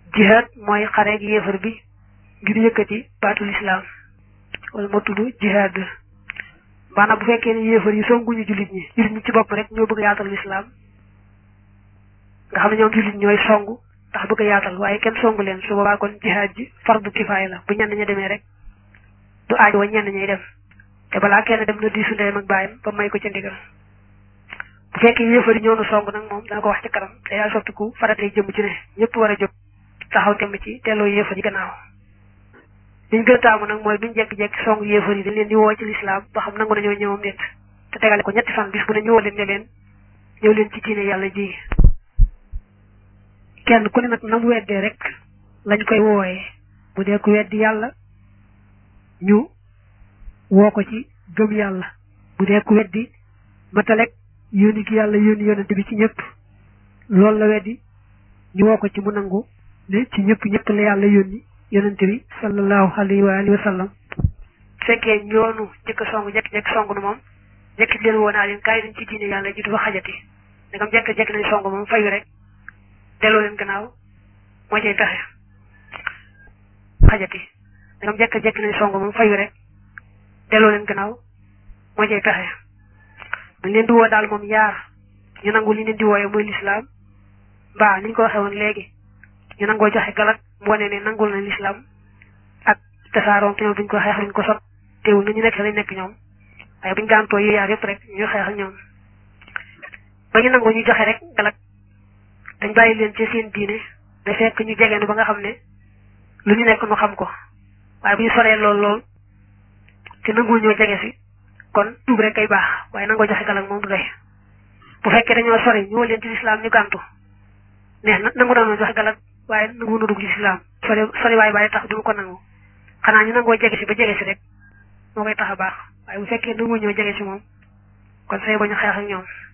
jihaad mooy xare ak yéefar bi ngir yëkkati baatul islaam wala moo tudd jihaad maanaam bu fekkee ne yéefar yi songuñu jullit ñi jullit ñi ci bopp rek ñoo bëgg a yaatal lislaam nga xam ne ñoom jullit ñooy songu ndax bëgg a yaatal waaye kenn songu leen su boobaa kon jihaad ji fardu kifaaya la bu ñenn ña demee rek du aaj wa ñenn ñay dem te balaa kenn dem na diisu ndeyam ak baayam ba may ko ca ndigal bu fekkee yéefar yi ñoo nu song nag moom dana ko wax ci kanam te yaa sottiku faratee jëm ci ne ñëpp war a jóg taxaw temm ci delloo yéefar yi gannaaw liñ gën a taamu nag mooy duñ jekki-jekki song yéefar yi dañ leen di woo ci lislaam ba xam nangu nañoo ñëwam nit te tegale ko ñetti fan bis bu ne ñëwoo leen ne leen ñëw leen ci diine yàlla ji kenn ku ne nag nam weddee rek lañ koy wooyee bu dee ku weddi yàlla ñu woo ko ci gëm yàlla bu dee ku weddi matalek yónni gi yàlla yónni yónnante bi ci ñëpp loolu la weddi ñu woo ko ci mu nangu ne ci ñëpp ñëpp la yàlla yónni yónnante bi sallallahu alayhi wa alihi wa sallam fekkee ñoonu jëkk song jekk-jekk song nu moom jekkit leen woo naa leen kaay dañ ci diine yàlla ji du fa xajati ndegam jekk-jekk nañ song moom fayu rek delloo leen gannaaw moo cay pexe xajati ndegam jekk-jekk nañ song moom fayu rek delloo leen gannaaw moo cay pexe dañ leen di woo daal moom yaar ñu nangu li leen di wooyee mooy lislaam mbaa ni ñu ko waxee woon léegi ñu nangoo joxe galak mu wane ne nangul na lislaam ak tasaaroom te ñoom duñ ko xeex duñ ko sot teewul na ñu nekk sa lañ nekk ñoom waaye buñ gaantoo yu yaar yëpp rek ñu xeex ak ñoom ba ñu nangu ñu joxe rek galak dañ bàyyi leen ci seen diine da fekk ñu jegeenu ba nga xam ne lu ñu nekk nu xam ko waaye bu ñu soree lool lool te nanguwul ñoo jege si kon tuub rek kay baax waaye nangoo joxe galak moom du doy bu fekkee dañoo sori ñu leen ci lislaam ñu gàntu neex na nangu dañoo joxe galak waaye nangu na dugg ci lislaam sori sori waaye bàyyi tax duñu ko nangu xanaa ñu nangoo jege si ba jege si rek moo koy tax a baax waaye bu fekkee nangu ñoo jege si moom kon say ba ñu xeex ak ñoom